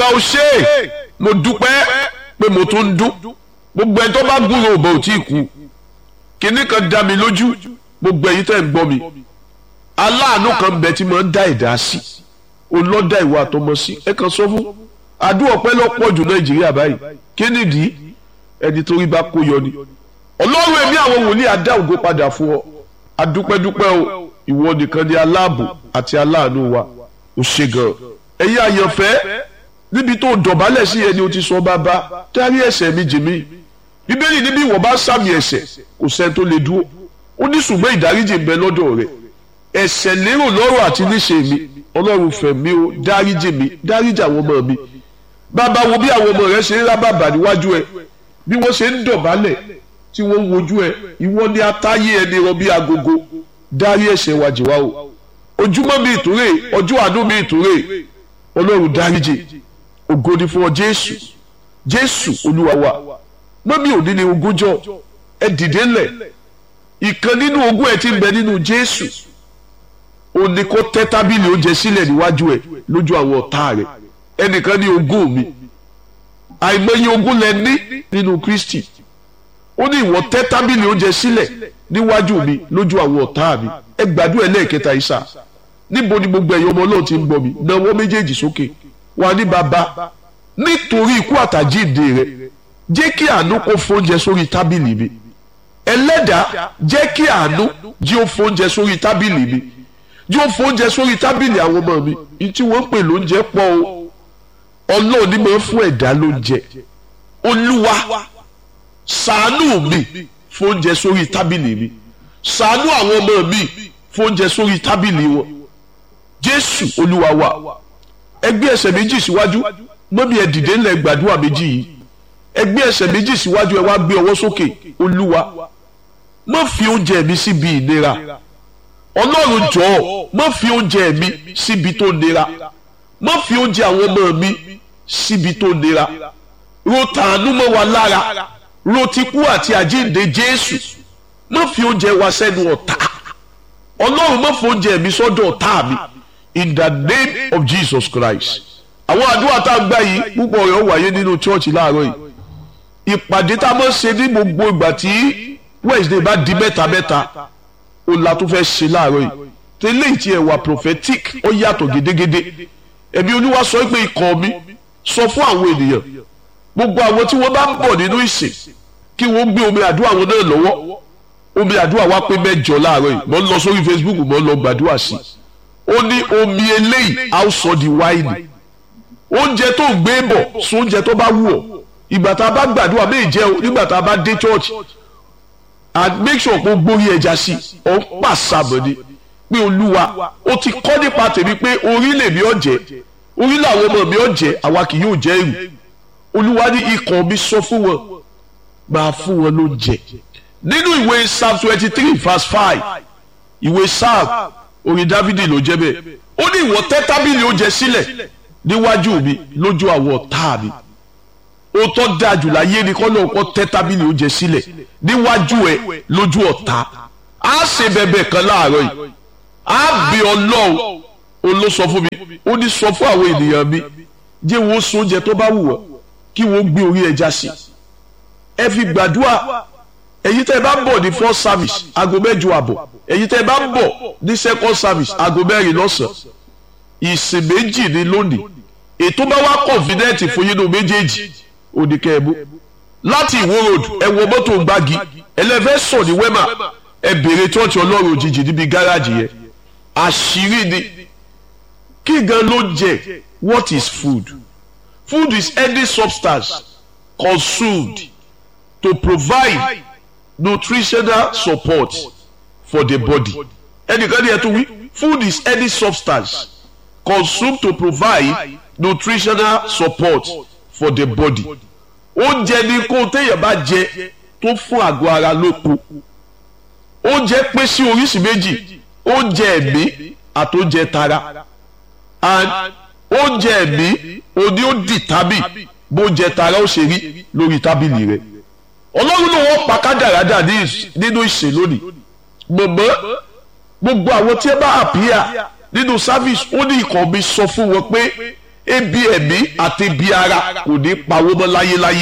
ò ṣe é mo dúpẹ́ pé mo tún ń dún gbogbo ẹni tó bá gbúrò òbò ò tí ì kú kinní kan dá mi lójú gbogbo ẹ̀yin tẹ́ ń gbọ́ mi aláàánú kan bẹ tí mo ń dá ẹ̀dá sí olọ́dà ìwà àtọmọ sí ẹ kàn sọ fún àdúrà ọpẹ́ lọ́pọ̀ jù nàìjíríà báyìí kí nìdí ẹni torí bá kó yọ ni ọlọ́run ẹ̀mí àwọn wòlíì adá ògo padà fún ọ adúpẹ́dúpẹ́ o ìwọ nìkan ni aláàbò àti aláàánú wa ò ṣe gan ẹ̀yin àyànfẹ́ níbi tó dọ̀bálẹ̀ sí ẹni o ti sọ bàbá dárí ẹ̀ṣẹ̀ mi jì mí bíbélì níbi ìwọ bá sàmì ẹ̀ṣẹ̀ kò sẹ́ni tó lè dúró ó ní ṣùgbọ́n ìdáríjì ń bẹ lọ́dọ̀ rẹ̀ ẹ̀ṣẹ̀ lérò lọ́rọ̀ àti níṣe mi ọlọ́run fẹ̀ mí o dáríjì mi dáríjì àwọn ọmọ mi bàbá wo bí àwọn ọmọ rẹ ṣe ń rábàbà níwájú ẹ bí wọ́n ṣe ń dọ̀bálẹ̀ tí wọ́n ń wojú ẹ ìwọ ni atáyé ẹni rọ bí agogo dárí ẹ̀ṣẹ̀ wa jì wá o ojúmọ́ mi ìtúrè ọjọ́ àánú mi ìtúrè ọlọ́run dáríjì ògo ni fún ọ jésù jésù olúwa wa mọ́mí òní ni ogúnjọ́ ẹ dìde ńlẹ̀ ìkan nínú ogún ẹ ti ń bẹ nínú jésù ó ní kó tẹ́ tábìlì oúnjẹ sílẹ̀ níwájú ẹ lójú àwọn ọ̀tá rẹ ẹnìkan ní ogún mi àìmọye ogún lẹ ní nínú kristi ó ní ìwọ tẹ́ tábìlì oúnjẹ sílẹ̀ níwájú mi lójú àwọn ọ̀tá mi ẹ gbàdúrà ẹlẹ́ẹ̀kẹta ìsà níbo ni gbogbo ẹ̀yọ́ ọmọ náà ti ń gbọ́ mi náwó méjèèjì sókè wà ní bàbá nítorí ikú àtàjíǹde rẹ jẹ́ kí àánú kó fóúnjẹ sórí tábìlì mi ẹlẹ́dàá jẹ́ kí àánú jí ó fóúnjẹ sórí tábìlì mi jí ó fóúnjẹ sórí tábìlì àwọn ọmọ mi ní tí wọ́n ń pè lóúnjẹ pọ̀ o ọlọ́run ní máa ń fún ẹ̀dá lóúnjẹ olúwa ṣàánú mi fóúnjẹ sórí tábìlì mi ṣàánú àwọn ọmọ mi fóúnjẹ sórí tábìlì wọn jésù olúwa wa ẹgbẹ́ ẹsẹ̀ méjì síwájú mọ́mí ẹ dìde ńlẹ̀ gbàdúrà méjì yìí ẹgbẹ́ ẹsẹ̀ méjì síwájú ẹ wá gbé ọwọ́ sókè olúwa má fi oúnjẹ mi síbi ìnira ọlọ́run jọ̀ọ́ má fi oúnjẹ mi síbi tó nira má fi oúnjẹ àwọn ọmọ mi síbi tó nira ro tàánú mọ́ wa lára ro tikú àti àjíǹde jésù má fi oúnjẹ wa sẹ́nu ọ̀tá ọlọ́run má fi oúnjẹ mi sọ́dọ̀ ọ̀tá mi in the name of jesus christ àwọn àdúrà tá a gbà yìí púpọ̀ rẹ̀ wáyé nínú chọ́ọ̀chì láàárọ̀ yìí ìpàdé tá a máa ṣe ní gbogbo ìgbà tí wednesday bá di mẹ́ta mẹ́ta ó la tó fẹ́ ṣe láàárọ̀ yìí tẹ́lẹ̀ tí ẹ̀ wà prophetic ó yàtọ̀ gédégédé ẹ̀mí olúwa sọ pé ikọ̀ mi sọ fún àwọn ènìyàn gbogbo àwọn tí wọ́n bá ń bọ̀ nínú ìsìn kí wọ́n gbé omi àdúrà wọn náà lọ́wọ́ omi àdúrà wa pé mẹ́jọ láàárọ̀ yìí mo ń lọ sórí facebook mo ń lọ gbàdúrà sí i ó ní omi eléyìí á sọ di wáìnì oúnjẹ tó ń gbé bọ̀ sọ oúnjẹ tó bá wù ọ́ ìgbà tá a bá gbàdúrà méjì jẹ́ o nígbà tá a bá dé church and make sure pé o gbórí ẹja sí i ọ̀ ń pàṣàbọ̀ ni pé olúwa o ti kọ́ nípa tèmi pé orílẹ̀ mi ọ̀jẹ̀ orílẹ̀ àwọn ọmọ mi ọ̀jẹ̀ àwa kì yóò jẹ́ èrù olúwa ní ikọ̀ mi sọ fún wọn máa fún wọn lóúnjẹ nínú ìwé psalm twenty three verse five ìwé psalm orin dávidi ló jẹ́ bẹ́ẹ̀ ó ní ìwọ tẹ́ tábìlì oúnjẹ sílẹ̀ níwájú mi lójú àwọn ọ̀tá mi ó tọ́ da jù láyé ni kọ́nà ọkọ tẹ́ tábìlì oúnjẹ sílẹ̀ níwájú ẹ lójú ọ̀tá á ṣe bẹ̀bẹ̀ kan láàárọ̀ yìí á bí ọlọ́run ó ló sọ fún mi ó ní sọ fún àwọn ènìyàn mi jẹ́ wọ́n sun oúnjẹ tó bá wù wọ́n kí wọ́n gbé orí ẹja sí ẹ fi gbàdúrà èyí tẹ́ ẹ bá ń bọ̀ ní first service aago mẹ́jọ àbọ̀ èyí tẹ́ ẹ bá ń bọ̀ ní second service aago mẹ́rin lọ́sàn-án ìsìn méjì ní lónìí ètò bá wá confident fún yín ní méjèèjì oníkẹ́ẹ̀mú láti ìwó road ẹ wọ mọ́tò gbági ẹlẹ́fẹ́ sọ ní wema ẹ bèrè tọ́ọ̀tì ọlọ́run òjijì níbi gáràjì yẹn àṣírí ni kí gan ló jẹ what is food food is any substance consumed to provide nutritional support for the body ẹnìkan ní ẹ tún wí food is any substance consumed to provide nutritional support for the body oúnjẹ ni kó téèyàn bá jẹ tó fún àgọ́ ara lóko oúnjẹ pín sí oríṣi méjì oúnjẹ ẹ̀mí àti oúnjẹ tara and oúnjẹ ẹ̀mí òní ó dì tábì bóúnjẹ tara ó ṣe rí lórí tábìlì rẹ ọlọ́run ló wọ́n pa kádàrádà nínú ìsìn lónìí mọ̀mọ́ gbogbo àwọn tí ẹ bá àpíyà nínú service ó ní ikọ̀ mi sọ fún wọn pé ebi ẹ̀mí àti ebi ara kò ní pawó mọ́ láyéláyé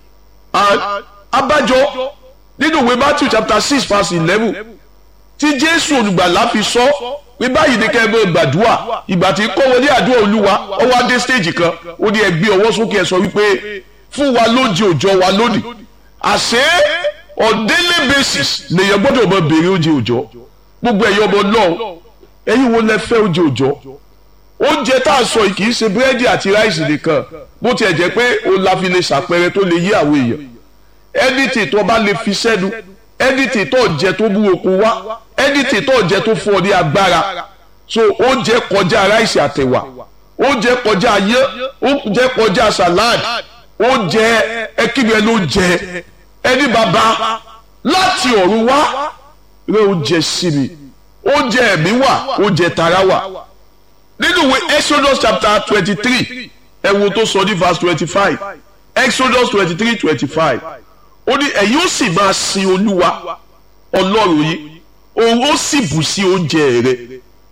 abájọ nínú ìwé Matthew chapter six verse eleven tí Jésù olùgbàlà fi sọ pé báyìí ni kẹ́ ẹ bọ́ gbàdúrà ìgbà tí kọ́ wọlé àdúrà olúwa ó wá dé stage kan ó ní ẹ gbé ọwọ́ sókè ẹ sọ wípé fún wa lóúnjẹ òòjọ́ wa lónìí àṣé on daily basis lèèyàn gbọ́dọ̀ mọ béèrè oúnjẹ òòjọ́ gbogbo ẹ̀yọ́ ọmọ náà ẹ̀yin wo lẹ fẹ́ oúnjẹ òòjọ́ oúnjẹ tá a sọ yìí kì í ṣe búrẹ́dì àti ráìsì nìkan bó tiẹ̀ jẹ́ pé o la fi lè ṣàpẹrẹ tó lè yí àwọn èèyàn ẹnìtì tó bá lè fi sẹ́nu ẹnìtì tó jẹ tó mú okun wá ẹnìtì tó jẹ tó fún ọ ní agbára so oúnjẹ kọjá ráìsì àtẹ̀wà oúnjẹ kọjá yẹ oúnjẹ kọjá salad oúnjẹ ẹkíni ẹni oúnjẹ ẹni bàbá láti ọ̀run wá rẹ oúnjẹ sí mi oúnjẹ ẹ̀mí wà oúnjẹ tara wà nínú ìwé Exodus chapter twenty three ẹ wo tó sọ ní verse twenty five Exodus twenty three twenty five ó ní ẹ̀yin ó sì máa sin olúwa ọlọ́run yìí òun ó sì bù sí oúnjẹ rẹ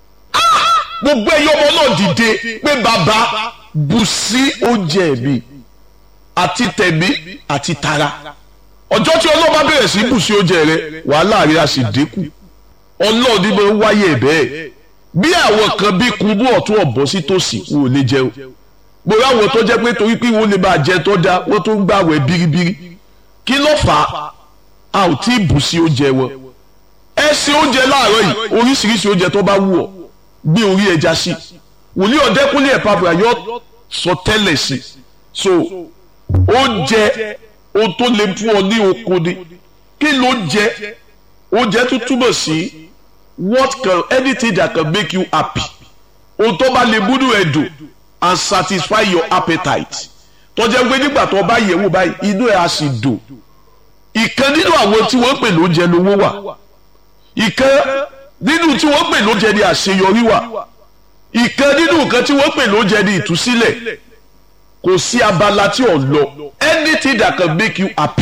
gbogbo ẹ̀yin ọmọ náà dìde pé bàbá bù sí oúnjẹ mi àti tẹ̀mí àti tara ọjọ́ tí ọlọ́run bá bẹ̀rẹ̀ sí bù sí oúnjẹ rẹ wàhálà rẹ á sì dínkù ọlọ́run ní máa ń wáyé bẹ́ẹ̀ bí àwọn kan bí kunbú ọ̀tún ọ̀bọ sí tòsí wọn ò lè jẹun gbogbo àwọn tó jẹ́ pé torí pé wọ́n lè máa jẹ tó dáa wọ́n tó ń gbàwẹ̀ bíríbírí kí ló fà á a ò tí ì bù sí oúnjẹ wọn ẹ ṣe oúnjẹ láàárọ̀ yìí oríṣiríṣi oúnjẹ tó bá wù ọ́ gbé orí ẹja sí wòlíì ọ̀dẹ́kúnlé ẹ̀pàbùrà yóò sọ tẹ́lẹ̀ sí so oúnjẹ ohun tó lè fún ọ ní okun ni kí ló jẹ oúnjẹ tó túbọ̀ sí what can anything that can make you happy ohun tó bá lè múnú ẹ dùn and satisfy your appetite tó jẹ́ pé nígbà tó bá yẹ̀ wò báyìí inú ẹ̀ á sì dùn ìkan nínú àwọn tí wọ́n pè lóúnjẹ lówó wà ìkan nínú tí wọ́n pè lóúnjẹ ní àṣeyọrí wà ìkan nínú nǹkan tí wọ́n pè lóúnjẹ ní ìtúsílẹ̀ kò sí abala tí ò lọ anything that can make you happy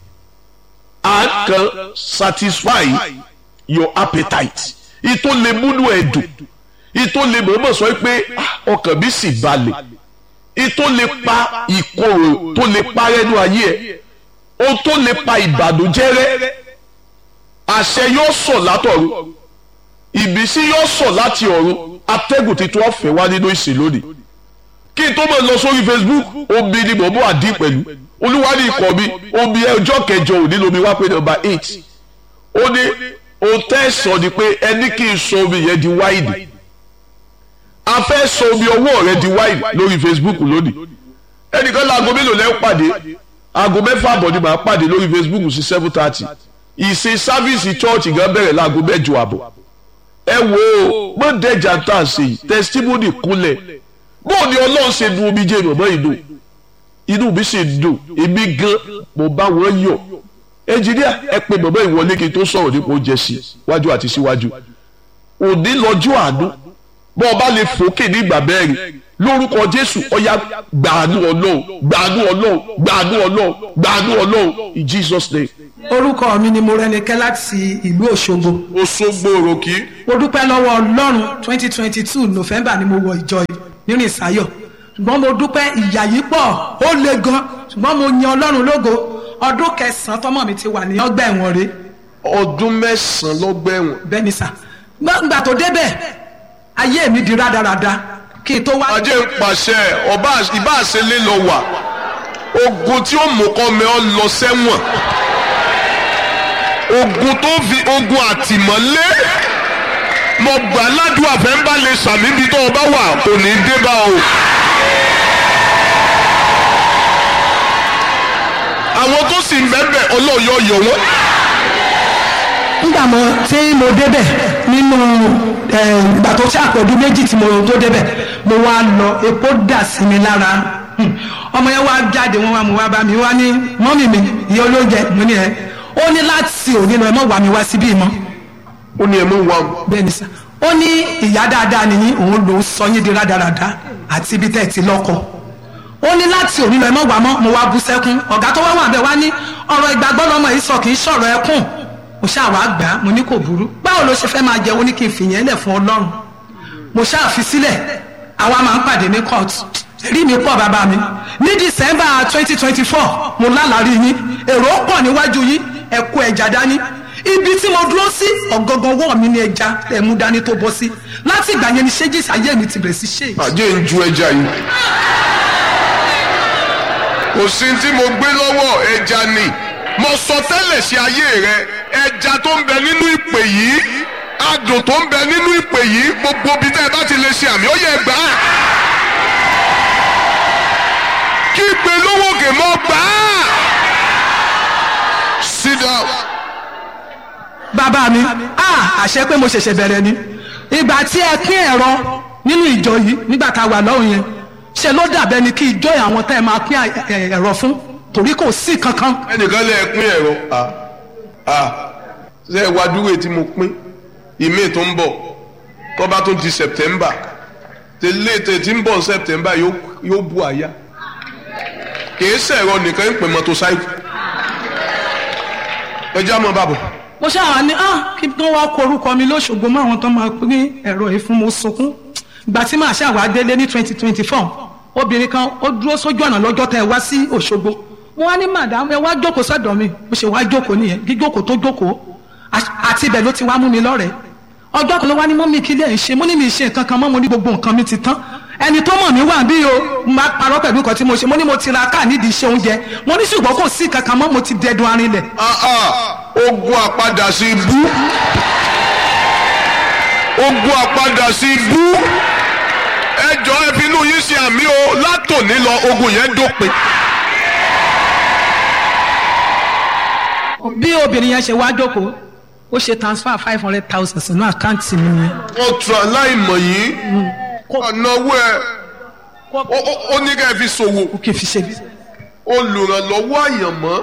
and can satisfy your appetite ìtò lè múnú ẹ̀ dùn ìtò lè mọ̀ọ́mọ̀ sọ pé ọkàn mi sì balẹ̀ ìtò lè pa ìkorò tó lè pa rẹ́nu ayé ẹ̀ ohun tó lè pa ìbànújẹ́ rẹ́ àṣẹ yóò sọ̀ látọ̀run ìbísí yóò sọ̀ láti ọ̀run atẹ́gùn tuntun ọ̀fẹ́ wá nínú ìsìn lónìí kí n tó mọ̀ lọ sórí Facebook omi ni mò ń bọ̀ àdín pẹ̀lú olúwa ní ikọ̀ mi omi ọjọ́ kẹjọ òní lomi wá pé nọ́mbà eight ó ní ohun tẹ́ sọ ni pé ẹni kí n sọ omi yẹn di wáìnì a fẹ́ sọ omi ọwọ́ rẹ di wáìnì lórí Facebook lónìí ẹnìkan láago mélòó lẹ́ ń pàdé aago mẹ́fà àbọ̀ ni màá pàdé lórí Facebook sí seven thirty ìsìn sáfíìsì chọ́ọ̀chì gan bẹ̀rẹ̀ láago mẹ́jọ àbọ̀ ẹ wo mọ dẹjà tá a ṣe yìí testimony kúnlẹ̀ bóò ni Ọlọ́run ṣe dùn omi jẹ́ ìrọ̀mọ́ ìlú inú mi sì dùn èmi gan mo bá wọn yọ̀ ẹnjìníà ẹ pé bàbá ìwọlé kí n tó sọ̀rọ̀ nípa oúnjẹ sí wájú àti síwájú òní lọ́jọ́ àánú bọ́ ọba lè fòkè ní ìgbà mẹ́rin lórúkọ Jésù ọ̀yá gbàánú Ọlọ́run gbàánú Ọlọ́run gbàánú Ọlọ́run gbàánú Ọlọ́run in Jesus name. orúkọ mi ni Mọ́rẹ́nikẹ́ láti ìlú Òṣogbo. Òṣogbo òròkì. mo dúpẹ́ lọ́wọ́ Ọlọ́run twenty twenty two November ni mo wọ ìjọ yìí nínú ìsáyọ̀ ṣùgbọ́n mo dúpẹ́ ìyà yìí pọ̀ ó le gan ṣùgbọ́n mo yan Ọlọ́run lógo ọdún kẹsàn-án tọmọ mi ti wà ní ọgbà ẹ̀wọ̀n rẹ̀. ọdún mẹ́sàn-án lọ́gbà ẹ̀wọ̀n. bẹ́ẹ̀ ni sà gbàgbà tó débẹ̀ ayé mi di rádaràda kí n tó wá. ajé ń pàṣẹ ọba ìbá àṣẹlẹ lọ wà ogun tí ó mú kọ́ mi ọ lọ sẹ́wọ̀n ogun tó fi ogun àtìmọ́lé mo gbà ládùúgbò àfẹ́ńbá lè sàmì ibi tó o bá wà kò ní í dé bá o. àwọn tó sì ń bẹ́ẹ̀ ọlọ́ọ̀yọ́ yọ wọ́n. nígbà mo tí mo débẹ̀ nínú ìgbà tó ṣe àpọ̀dún méjì tí mo tó débẹ̀ mo wá lọ epo dà sí mi lára ọmọ yẹn wá jáde wọn wá mo wá bá mi wá ní mọ́mì mi ìyá olóúnjẹ mo ní ẹ ó ní láti òní lọ ẹ mọ̀ wá mi wá síbí mọ́. ó ní ẹ mú wa. bẹ́ẹ̀ ni sá ó ní ìyá dáadáa nìyí òun ló sọ yín di rádaràda àti ibi tẹ́ ẹ ti lọ́kọ ó ní láti òní lọ ẹ mọ̀ wá mọ́ mo wá bú sẹ́kún ọ̀gá tó wá wà bẹ́ẹ̀ wá ní ọ̀rọ̀ ìgbàgbọ́ lọ́mọ yìí sọ kì í sọ̀rọ̀ ẹkún mo ṣáà wá gbà á mo ní kò burú báwo ló ṣe fẹ́ máa jẹ ó ní kí n fìyẹn lẹ̀ fún ọlọ́run mo ṣáà fi sílẹ̀ àwa máa ń pàdé ní court rí mi pọ̀ bàbá mi ní december twenty twenty four mo lálàrí yín èrò pọ̀ níwájú yín ẹ kó ẹja dání ibi tí mo dúró sí ọ̀gọ̀ngàn wọ̀ mi ní ẹja ẹ̀ mú dání tó bọ́ sí láti ìgbà yẹn ni ṣéjìsì ayé mi ti bẹ̀rẹ̀ sí ṣe. àjẹ́ ń ju ẹja yìí. kò sí tí mo gbé lọ́wọ́ ẹja ni mo sọ tẹ́lẹ̀ sí ayé rẹ ẹja tó ń bẹ nínú ìpè yìí adùn tó ń bẹ nínú ìpè yìí gbogbo ibi tẹ́ ẹ bá ti lè ṣe àmì ó yẹ gbà á. kí ìpè lówó kè mọ́ gbà á. sit down. bàbá mi ah àṣẹ pé mo ṣẹ̀ṣẹ̀ bẹ̀rẹ̀ ni ìgbà tí ẹ pín ẹ̀rọ nínú ìjọ yìí nígbà tá a wà lọ́hùn yẹn ṣe ló dàbẹ́ ni kí ìjọ àwọn tẹ́ ẹ máa pín ẹ̀rọ fún torí kò sí kankan. ẹnìkan lè pín ẹ̀rọ ṣe é wá dúró tí mo pín ìmí tó ń bọ̀ tó bá tó di September tẹ́lẹ̀ tẹ́ tí ń bọ̀ September yóò bu àyà kìí sẹ̀rọ nìkan ń pè mọ́tòsáìkì ẹ já mọ́ bàbọ̀. mo ṣáà ní ah kí wọ́n wá kọ orúkọ mi lóṣogbo mọ́ àwọn tó máa pín ẹ̀rọ yìí fún mo sunkún ìgbà tí màá ṣàwá délé ní twenty twenty four obìnrin kan ó dúró sójú ọ̀nà lọ́jọ́ tẹ́ ẹ wá sí Òṣogbo mo wá ní màdàm ẹ wá jókòó sọ́dọ̀ mi mo ṣe wá jókòó nìyẹn jíjókòó tó jókòó àti ibẹ̀ ló ti wá mú mi lọ́rẹ̀ẹ́ ọjọ́ kan ló wá ní mọ́mí kí lè ṣe mo ní mi ṣe nǹkan kan mọ́ mo ní gbogbo nǹkan mi ti tán ẹni tó mọ̀ mí wà bí o mo máa parọ́ pẹ̀lú nǹkan tí mo ṣe mo ní mo ti ra káà nídìí iṣẹ́ oúnjẹ mo ní ṣùgbọ́n kò sí nǹkan kan mọ́ mo ti dẹdun arinlẹ̀. ogun àpadà sí ibú ogun àpadà sí ibú ẹjọ ẹ fi inú yín ṣe àmì o látòní lọ ogun yẹn dópin. bí obìnrin yẹn ṣe wá jókòó ó ṣe transfer five hundred thousand sínú àkáǹtì mi yẹn. wọ́n tún aláìmọ̀ yìí ọ̀nàwó ẹ̀ ó ní ká ẹ fi ṣòwò ó kì í fi ṣe bí. olùrànlọ́wọ́ àyànmọ́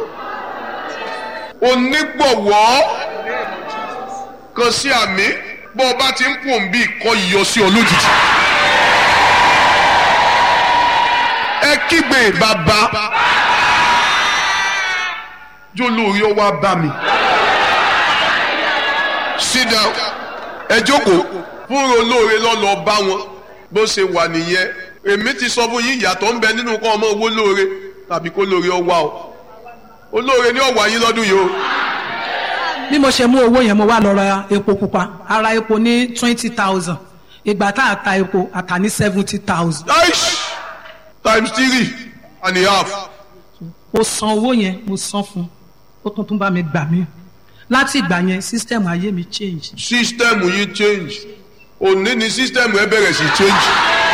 onígbọ̀wọ́ kan sí àmì bọ́ ọ bá ti ń pò ń bí ìkọ́ iyọ̀ sí ọ lójijì. ẹ kígbe bàbá jó lórí ọwọ́ bá mi. sit down ẹ jókòó fúnra olóore lọ́lọ́ bá wọn bó ṣe wà nìyẹn èmi ti sọ fún yín ìyàtọ̀ ń bẹ nínú kọ́ ọmọ owó lóore tàbí kó lóore ọwá o olóore ní ọ̀wá yín lọ́dún yìí o. bí mo ṣe mú owó yẹn mo wá lọ ra epo pupa ara epo ní twenty thousand ìgbà tá a ta epo a ta ní seventy thousand. times three and a half. mo san owó yẹn mo san fún ó tún tún bá mi gbà mí láti ìgbà yẹn sísítẹ́ẹ̀mù ayé mi change. sísítẹ́ẹ̀mù yìí change òní ni sísítẹ́ẹ̀mù ẹ bẹ̀rẹ̀ sí change.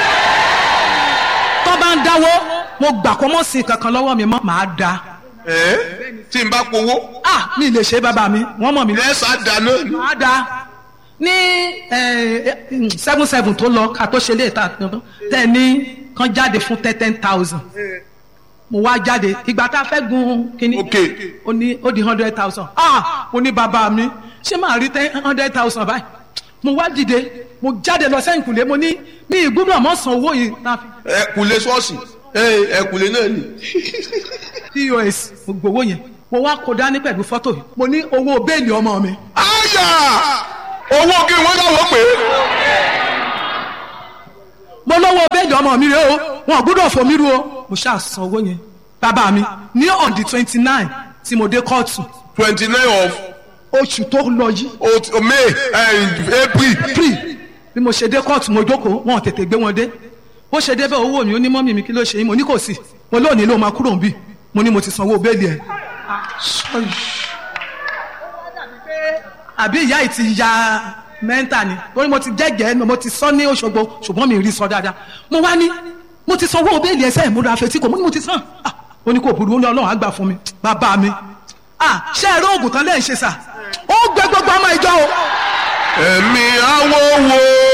tó bá ń dáwó mo gbà kó mọ̀ sí kankan lọ́wọ́ mi mọ́ màá da. ẹ tí n bá powó. ah mi lè ṣe bàbá mi wọ́n mọ̀ mi. ẹ sá dáná ni. màá da ní seven seven tó lọ ká tó ṣe lè ta tẹ ní kan jáde fún ten ten thousand mo wá jáde ìgbà tá a fẹ́ gun kínní ó ní ó di hundred thousand ah mo ní bàbá mi ṣé màá rí ten hundred thousand báyìí mo wá dìde mo jáde lọ sẹ́yìn kùlé mo ní mi ìgbúdọ̀ mọ́ san owó yìí. ẹ kùlé ṣọ́ọ̀ṣì ẹ kùlé náà ni. pos mo gbowó yẹn mo wá kó dání pẹ̀lú fọ́tò yìí mo ní owó bẹ́ẹ̀lì ọmọ mi. àyà owó kí wọ́n dáwọ́ pé. mo lọ́wọ́ bẹ́ẹ̀lì ọmọ mi rẹ o wọn ò gbúdọ̀ fò mí ru o mo ṣáà san owó yẹn bàbá mi ní on the twenty nine tí mo dé kóòtù. twenty nine of. oṣù tó lọ yìí. o may april. april bí mo ṣe dé kóòtù mo jókòó wọn ò tètè gbé wọn dé bó ṣe débẹ̀ owó mi ó ní mọ́mì mi kí ló ṣe yín mo ní kò sí mo lónìí ló máa kúrò níbí mo ní mo ti sanwó bẹ́ẹ̀lì ẹ̀. àbí ìyá yìí ti ya mẹ́ńtà ni torí mo ti jẹ́gẹ̀ẹ́ mo ti sọ ní Òṣogbo ṣùgbọ́n mi rí sọ dáadáa mo wá ní mo ti sanwó bẹ́ẹ̀lì ẹsẹ̀ ìmúra afẹ́tí kò mo ní mo ti san ó ní kò burú ó ní Ọlọ́run á gbà fún mi bàbá mi ṣé ẹ̀rọ oògùn kan lẹ́yìn ṣe sà ó gbẹ gbogbo ọmọ ìjọ o. ẹ̀mí awo wo.